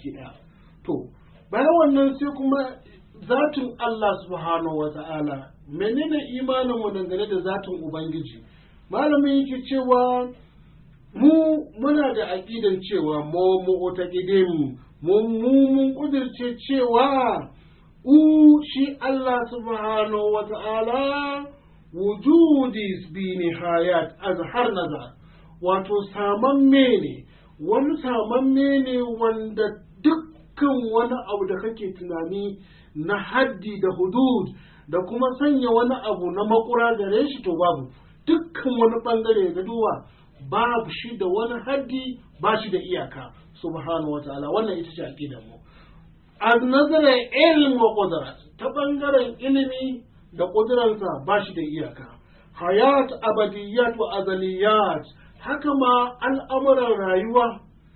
baki ɗaya to bayan wannan sai kuma zatin Allah subhanahu wa ta'ala menene imanin mu dangane da zatin ubangiji malamin yake cewa mu muna da aƙidan cewa mu mu'taqidin mu mun kudirce cewa u shi Allah subhanahu wa ta'ala wujudi bi nihayat azhar nazar wato samamme ne wani samamme ne wanda dukkan wani abu da kake tunani na haddi da hudud da kuma sanya wani abu na makura gare shi to babu dukkan wani bangare ga duwa babu shi da wani haddi ba shi da iyaka subhanahu wataala wannan ita ce aqidar mu az nazarin ilm wa qudrat ta bangaren ilimi da kuduransa ba shi da iyaka hayat abadiyat wa azaliyat haka ma al'amuran rayuwa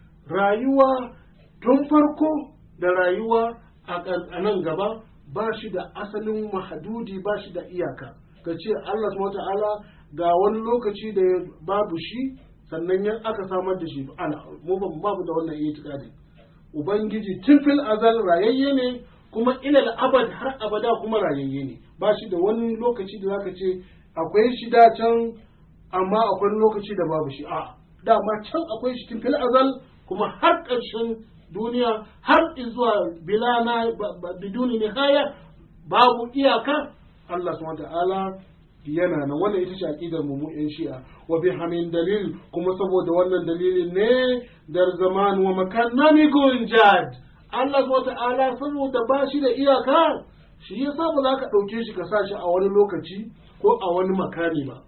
rayuwa tun farko da rayuwa a nan gaba ba shi da asalin mahadudi ba shi da iyaka ka ce Allah subhanahu ta'ala ga wani lokaci da babu shi sannan ya aka samar da shi ana mu babu da wannan itikadi ubangiji tun fil azal rayayye ne kuma ilal abad har abada kuma rayayye ne ba shi da wani lokaci da zaka ce akwai shi da can amma akwai lokaci da babu shi a dama can akwai shi tun fil azal kuma har ƙarshen duniya har zuwa bilana biduni nihaya babu iyaka Allah subhanahu ta'ala yana nan wannan ita ce aqidar mu mu yan shi'a wa bi hamin dalil kuma saboda wannan dalilin ne dar zaman wa makan nami gun jad Allah subhanahu ta'ala saboda ba shi da iyaka shi yasa ba za ka ɗauke shi ka sa shi a wani lokaci ko a wani makani ba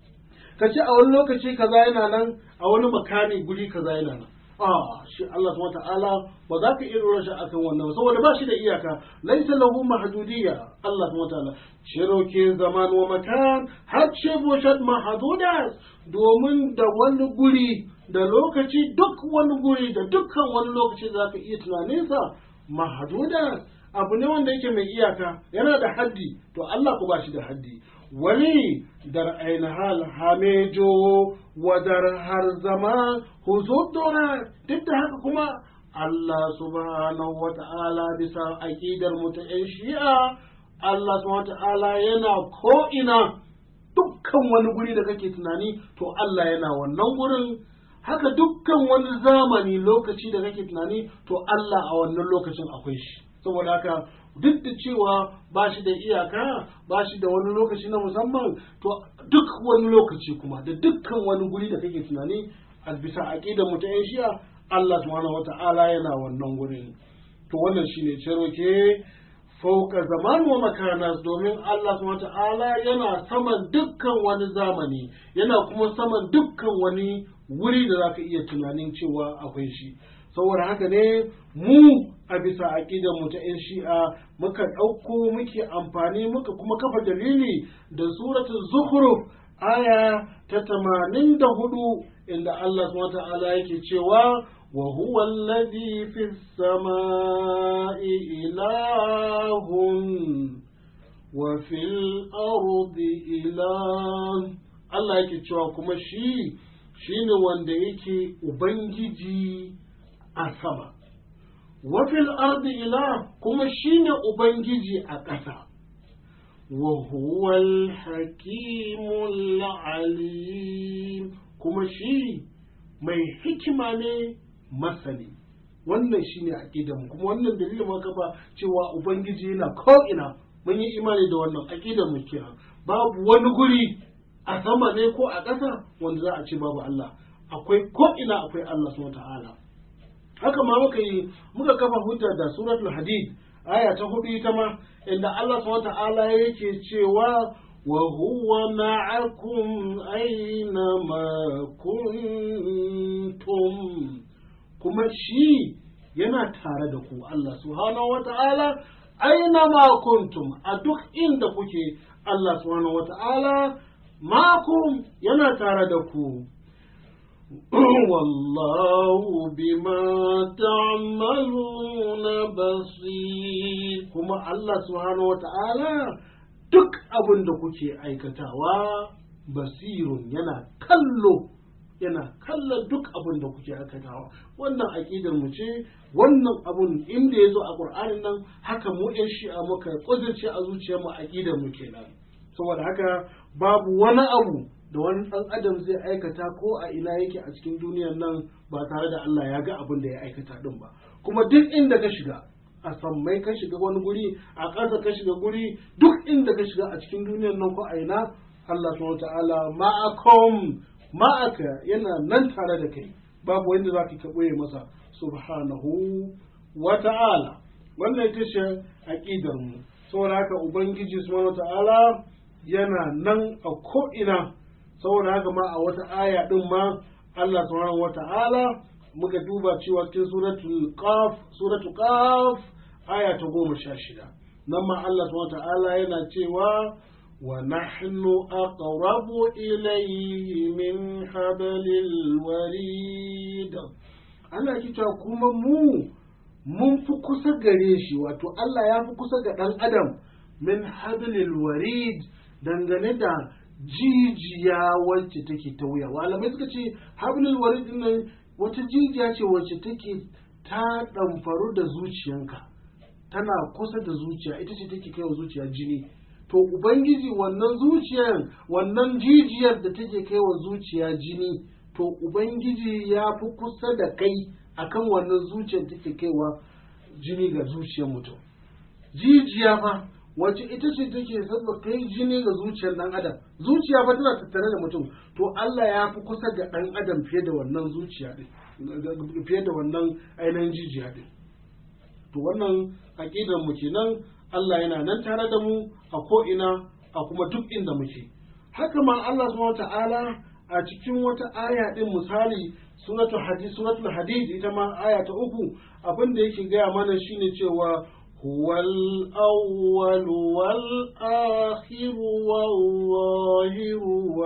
ka ce a wani lokaci kaza yana nan a wani makani guri kaza yana nan a shi Allah subhanahu ta'ala ba za ka iya dora shi akan wannan saboda ba shi da iyaka laisa lahu mahdudiyya Allah subhanahu ta'ala shiroke zaman wa makan har ce boshat mahdudat domin da wani guri da lokaci duk wani guri da dukkan wani lokaci za ka iya tunaninsa mahdudat abu ne wanda yake mai iyaka yana da haddi to Allah ku ba shi da haddi wani dar hal hamejo wa dar har zama huzudura duk da haka kuma Allah subhanahu wa ta'ala bisa aƙidar mu ta ‘yan shi'a Allah subhanahu wa ta'ala yana ko'ina dukkan wani guri da kake tunani to Allah yana wannan gurin haka dukkan wani zamani lokaci da kake tunani to Allah a wannan lokacin akwai shi saboda haka duk da cewa ba shi da iyaka ba shi da wani lokaci na musamman to duk wani lokaci kuma da dukkan wani guri da kake tunani a bisa aqidar mu ta shi'a Allah subhanahu wata'ala yana wannan gurin to wannan shine ceroke fauka zaman wa makana domin Allah subhanahu wata'ala yana saman dukkan wani zamani yana kuma saman dukkan wani wuri da zaka iya tunanin cewa akwai shi saboda haka ne mu a bisa aƙidar mu ta 'yan shi'a muka ɗauko muke amfani muka kuma kafa dalili da suratul zukhruf aya ta tamanin da hudu inda Allah subhanahu ta'ala yake cewa wa huwa alladhi fis sama'i ilahun wa fil ardi ilah Allah yake cewa kuma shi shine wanda yake ubangiji a sama wafil ardi ila kuma shine ubangiji a ƙasa wa huwal hakimul alim kuma shi mai hikima ne masani wannan shine aqidan kuma wannan dalilin muka kafa cewa ubangiji yana ko'ina mun yi imani da wannan aqidan mu kenan babu wani guri a sama ne ko a ƙasa wanda za a ce babu Allah akwai ko'ina akwai Allah subhanahu ta'ala haka ma muka yi muka kafa hujja da suratul hadid aya ta hudu ita ma inda Allah subhanahu ta'ala yake cewa wa huwa ma'akum aina ma kuntum kuma shi yana tare da ku Allah subhanahu wata'ala aina ma kuntum a duk inda kuke Allah subhanahu wata'ala makum yana tare da ku والله بما تعملون بصير كما الله سبحانه وتعالى duk abin da kuke aikatawa basirun yana kallo yana kallon duk abin da kuke aikatawa wannan aƙidar mu ce wannan abun inda ya zo a ƙur'anin nan haka mu yan shi'a muka ƙudurce a zuciyar mu aƙidar mu kenan saboda haka babu wani abu da wani ɗan adam zai aikata ko a ina yake a cikin duniyar nan ba tare da Allah ya ga abin da ya aikata din ba kuma duk inda ka shiga a sammai ka shiga wani guri a ƙasa ka shiga guri duk inda ka shiga a cikin duniyar nan ko a ina Allah subhanahu ta'ala ma'akum ma'aka yana nan tare da kai babu wanda zaka ka ɓoye masa subhanahu wa ta'ala wannan ita ce aqidar mu saboda haka ubangiji subhanahu ta'ala yana nan a ko ina saboda haka ma a wata aya din ma Allah subhanahu wa ta'ala muka duba cewa cikin suratul qaf suratul qaf aya ta goma sha shida nan ma Allah subhanahu ta'ala yana cewa wa nahnu aqrabu ilayhi min hablil warid Allah ki cewa kuma mu mun fi kusa gare shi wato Allah ya fi kusa ga dan adam min hablil warid dangane da jijiya wacce take ta wuya malamai suka ce hablil warid nan wata jijiya ce wacce take ta ɗamfaru da zuciyanka tana kusa da zuciya ita ce take kaiwa zuciya jini to ubangiji wannan zuciyar wannan jijiyar da take kaiwa zuciya jini to ubangiji ya fi kusa da kai akan wannan zuciyar take kaiwa jini ga zuciyar mutum jijiya fa wacce ita ce take sabba kai jini ga zuciyar dan adam zuciya fa tana tattare da mutum to Allah ya fi kusa ga dan adam fiye da wannan zuciya din fiye da wannan ainihin jijiya din to wannan aqidar mu kenan Allah yana nan tare da mu a ko ina a kuma duk inda muke haka ma Allah subhanahu ta'ala a cikin wata aya din misali suratul hadid suratul hadid ita ma aya ta uku abin da yake gaya mana shine cewa هو الأول والآخر والظاهر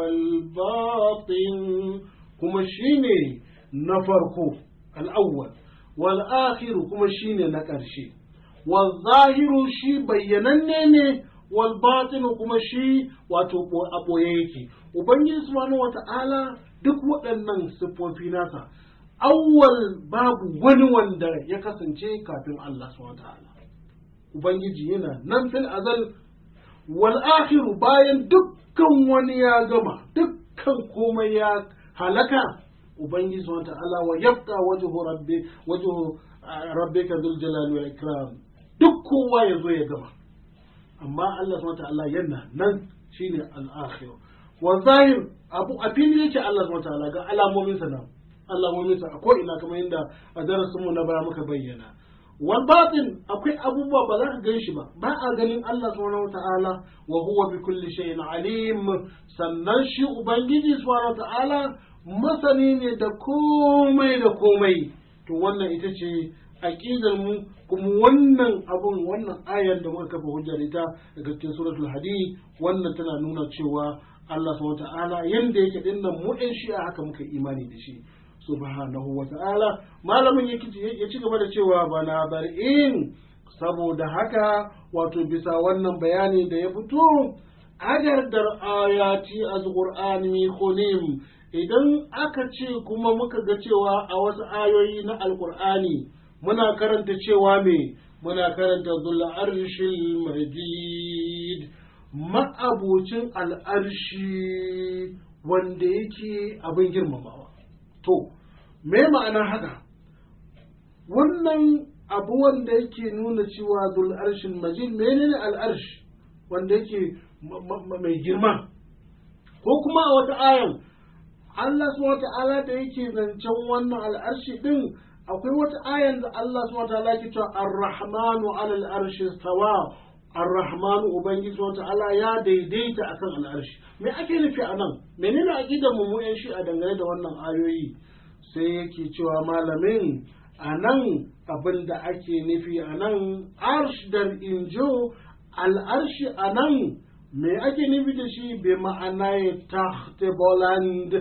والباطن كما شيني نفرقو الأول والآخر كما شيني نكرشي والظاهر شي بيننني والباطن كما شي واتوبو أبويكي وبنجي سبحانه وتعالى duk waɗannan siffofi nasa awwal babu wani wanda ya kasance kafin Allah subhanahu wa ta'ala Ubangiji yana nan fil azal wal akhiru bayan dukkan wani ya gama dukkan komai ya halaka Ubangiji subhanahu ta'ala wa yabqa wajhu rabbi wajhu rabbika dhul jalali wal ikram duk kowa ya zo ya gama amma Allah subhanahu ta'ala yana nan shine al akhir wa zahir abu a fili yake Allah subhanahu ta'ala ga alamomin sa nan alamomin sa ko ina kamar yadda a darasin mu na baya muka bayyana wal batin akwai abubuwa ba za ka gan shi ba ba a ganin Allah subhanahu wataala wa huwa bi kulli shay'in alim sannan shi ubangiji subhanahu wataala masani ne da komai da komai to wannan ita ce aqidar mu kuma wannan abun wannan ayar da muka kafa hujjar ita daga cikin suratul hadid wannan tana nuna cewa Allah subhanahu wataala yanda yake dinnan mu ɗan shi'a haka muka imani da shi subhanahu wa ta'ala malamin ya ci gaba da cewa bana bar'in saboda haka wato bisa wannan bayani da ya fito agardar ayati azqur'ani khunim idan aka ce kuma muka ga cewa a wasu ayoyi na alqur'ani muna karanta cewa me muna karanta dhul arshil majid ma'abucin al'arshi wanda yake abin girmamawa To, me ma'anar haka? Wannan abu wanda yake nuna cewa zul arshin majid menene al'arsh wanda yake mai girma? Ko kuma a wata ayan, Allah subhanahu ta'ala da yake zancen wannan al'arshi din akwai wata ayan da Allah subhanahu ta'ala ke cewa ar-rahmanu alal arshi stawa ar-rahmanu ubangiji subhanahu ta'ala ya daidaita akan al'arshi me ake nufi a nan menene aqidar mu yan shi a dangane da wannan ayoyi sai yake cewa malamin a nan abin da ake nufi a nan arsh da injo al'arshi a nan me ake nufi da shi bi ma'ana ya tahte boland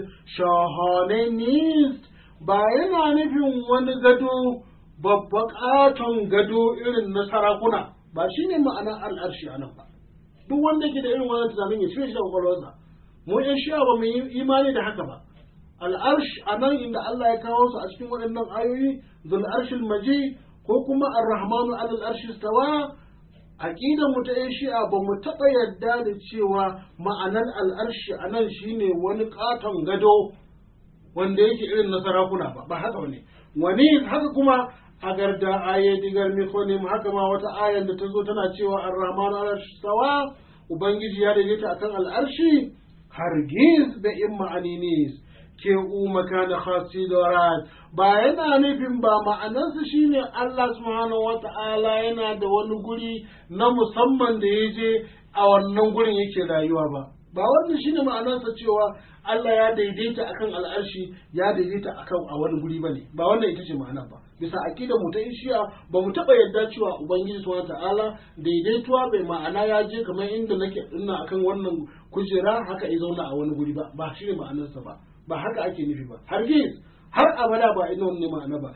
shahanenist ba yana nufin wani gado babba katon gado irin na sarakuna ba shi ne ma'anar al'arshi a nan ba duk wanda ke da irin wannan tunanin ya cire shi da kwakwalwarsa mu yan shi'a ba mu yi imani da haka ba al'arsh a nan inda Allah ya kawo su a cikin waɗannan ayoyi zul arshil maji ko kuma ar-rahmanu alal arshi stawa aqidar mu ta shi'a ba mu taɓa yadda da cewa ma'anar al'arshi a nan shine wani katon gado wanda yake irin na sarakuna ba ba haka ne wani haka kuma a garda aye digar mikonim haka ma wata ayan da ta zo tana cewa ar-rahmanu alal arshi stawa ubangiji ya daidaita akan al'arshi hargiz da in ma'aninis ke umaka da khasidorat ba yana nufin ba ma'anarsa shine Allah subhanahu wa ta'ala yana da wani guri na musamman da ya je a wannan gurin yake rayuwa ba ba wannan shine ma'anarsa cewa Allah ya daidaita akan al'arshi ya daidaita akan a wani guri bane ba wannan ita ce ma'anar ba bisa aqidar mu ta ishiya ba mu taba yarda cewa ubangiji subhanahu ta'ala daidaituwa bai ma'ana ya je kamar inda nake dinna akan wannan kujera haka ya zauna a wani guri ba ba shine ma'anarsa ba ba haka ake nufi ba har har abada ba ina wani ma'ana ba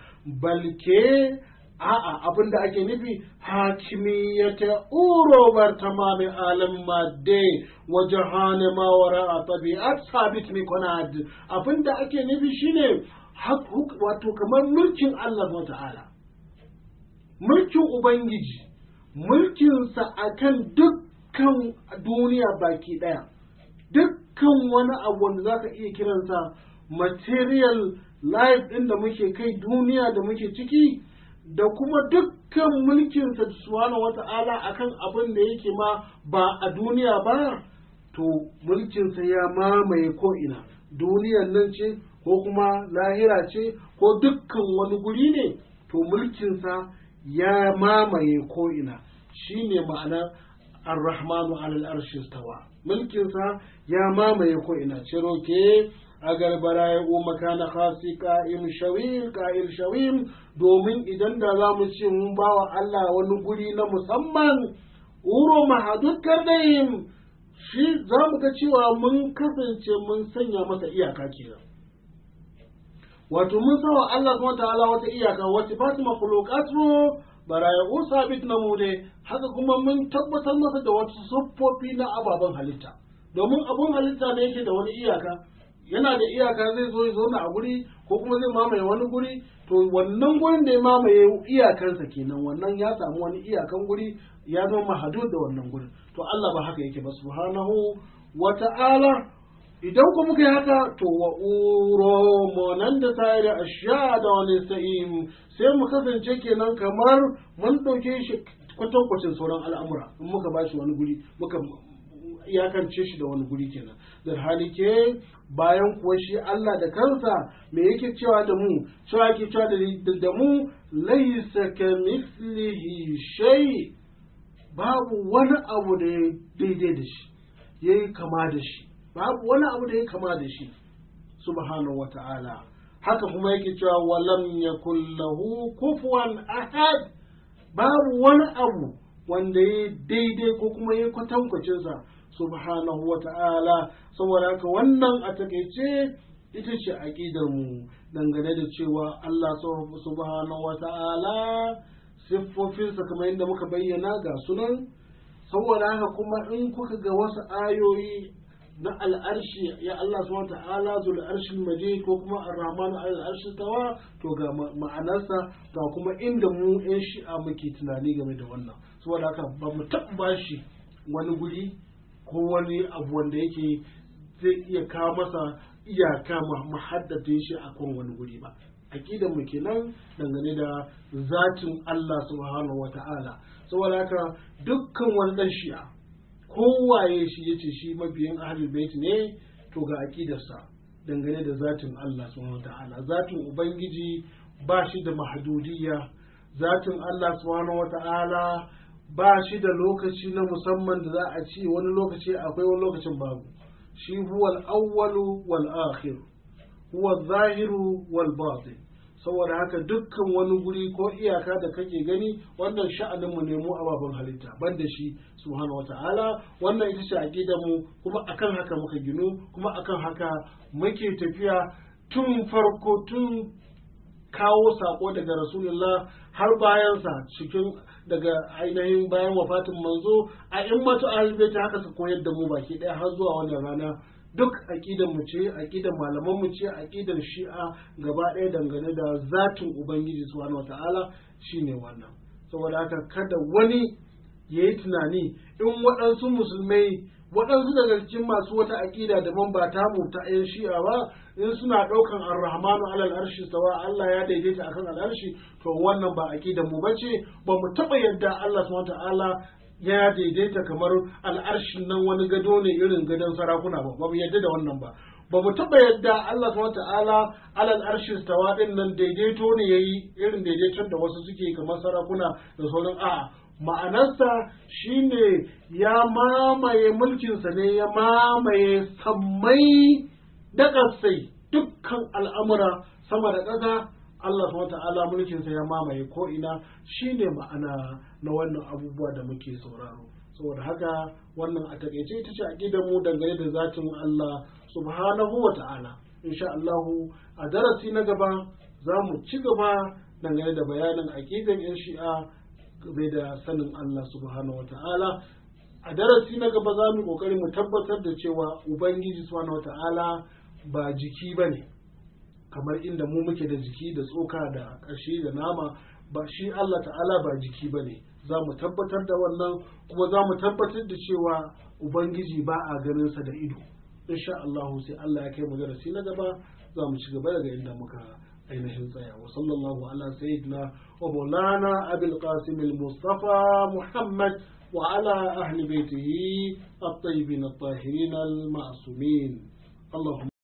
balke a'a abin da ake nufi hakimiyyata urobar tamamin alam madde wa jahane ma wara a tabi'at sabit mi konad abin da ake nufi shine wato kamar mulkin Allah wa ta'ala mulkin ubangiji mulkinsa akan dukkan duniya baki daya dukkan wani abu wanda zaka iya kiransa material life ɗin da muke kai duniya da muke ciki da kuma dukkan mulkinsa subhanahu wata'ala akan abin da yake ma ba a duniya ba to mulkinsa ya mamaye ko'ina duniyan nan ce ko kuma lahira ce ko dukkan wani guri ne to mulkinsa ya mamaye ko'ina shi ne ma'anar ar-rahmanu alal arshi stawa mulkinsa ya mamaye ko'ina ciro ke agar bara ya umaka na khasi ka'im shawil ka'il shawil domin idan da za mu ce mun bawa Allah wani guri na musamman uro mahadud kardayim shi za mu ga cewa mun kasance mun sanya masa iyaka kenan wato mun sawa Allah subhanahu ta'ala wata iyaka wacce ba su makhluqatu baraya usabit na mu dai haka kuma mun tabbatar masa da wasu siffofi na ababen halitta domin abun halitta ne yake da wani iyaka yana da iyaka zai zo ya zauna a guri ko kuma zai mamaye wani guri to wannan gurin da ya mamaye iyakansa kenan wannan ya samu wani iyakan guri ya zama mahadud da wannan gurin to Allah ba haka yake ba subhanahu wa ta'ala idan ku muka yi haka to wa uro monan da ta da ashiya da wani sa'im sai mu kasance kenan kamar mun ɗauke shi kwatankwacin sauran al'amura in muka ba shi wani guri muka iyakance shi da wani guri kenan da hali ke bayan kuwa shi Allah da kansa me yake cewa da mu cewa yake cewa da mu laisa ka mislihi shay babu wani abu da ya daidai da shi yayi kama da shi babu wani abu da ya kama da shi subhanahu wata'ala haka kuma yake cewa walam yakul lahu kufuwan ahad babu wani abu wanda ya daidai ko kuma ya kwatankwacinsa subhanahu wa ta'ala saboda haka wannan a takaice ita ce aƙidar mu dangane da cewa Allah subhanahu wa ta'ala siffofinsa kamar yadda muka bayyana ga sunan saboda haka kuma in kuka ga wasu ayoyi na al'arshi ya Allah subhanahu wa ta'ala zul arshil majid ko kuma ar-rahman al-arshi tawa to ga ma'anarsa ga kuma inda mu yan shi'a muke tunani game da wannan saboda haka ba mu taɓa bashi wani guri ko wani abu wanda yake zai iya kawo masa iyaka muhaddatin shi a kan wani guri ba aqidan mu kenan dangane da zatin Allah subhanahu wata'ala saboda haka dukkan wani dan shi'a kowaye shi yace shi mabiyin ahlul bait ne to ga aqidarsa dangane da zatin Allah subhanahu wata'ala zatin ubangiji ba shi da mahdudiyya zatin Allah subhanahu wata'ala ba shi da lokaci na musamman da za a ce wani lokaci akwai wani lokacin babu shi huwa al-awwalu wal akhir huwa zahiru wal batin saboda haka dukkan wani guri ko iyaka da kake gani wannan sha'anin mu ne mu ababen halitta banda shi subhanahu wata'ala wannan ita ce aqidar mu kuma akan haka muka ginu kuma akan haka muke tafiya tun farko tun kawo sako daga rasulullah har bayansa cikin daga ainihin bayan wafatin manzo a in matu ahalbaita haka su koyar da mu baki daya har zuwa wannan rana duk aƙidan mu ce aƙidan malaman mu ce aƙidan shi'a gaba ɗaya dangane da zatin ubangiji subhanahu wataala shine wannan saboda haka kada wani ya yi tunani in waɗansu musulmai waɗansu daga cikin masu wata aƙida daban ba tamu ta 'yan shi'a ba in suna ɗaukan arrahmanu alal arshi sawa Allah ya daidaita akan al'arshi to wannan ba aƙidan mu bace ba mu taɓa yadda Allah subhanahu wataala ya daidaita kamar al'arshin nan wani gado ne irin gadon sarakuna ba ba mu yadda da wannan ba ba mu taɓa yadda Allah subhanahu ta'ala alal arshi stawa din nan daidaito ne yayi irin daidaiton da wasu suke kamar sarakuna da sauran a'a ma'anarsa shine ya mamaye mulkinsa ne ya mamaye sammai da ƙasai dukkan al'amura sama da ƙasa Allah subhanahu ta'ala mulkinsa ya mamaye ko ina shine ma'ana na wannan abubuwa da muke sauraro saboda haka wannan a takaice ita ce aqidar mu dangane da zatin Allah subhanahu wa ta'ala insha Allah a darasi na gaba za mu ci gaba dangane da bayanin aqidar yan shi'a game da sanin Allah subhanahu wa ta'ala a darasi na gaba za mu kokari mu tabbatar da cewa ubangiji subhanahu wa ta'ala ba jiki bane kamar inda mu muke da jiki da tsoka da ƙashi da nama ba shi Allah ta'ala ba jiki ba ne za mu tabbatar da wannan kuma za mu tabbatar da cewa ubangiji ba a ganinsa da ido insha Allah sai Allah ya kai mu darasi na gaba za mu ci gaba daga inda muka ainihin tsaya wa sallallahu ala sayyidina wa maulana abil qasim al mustafa muhammad wa ala ahli baitihi at-tayyibin at-tahirin al-ma'sumin اللهم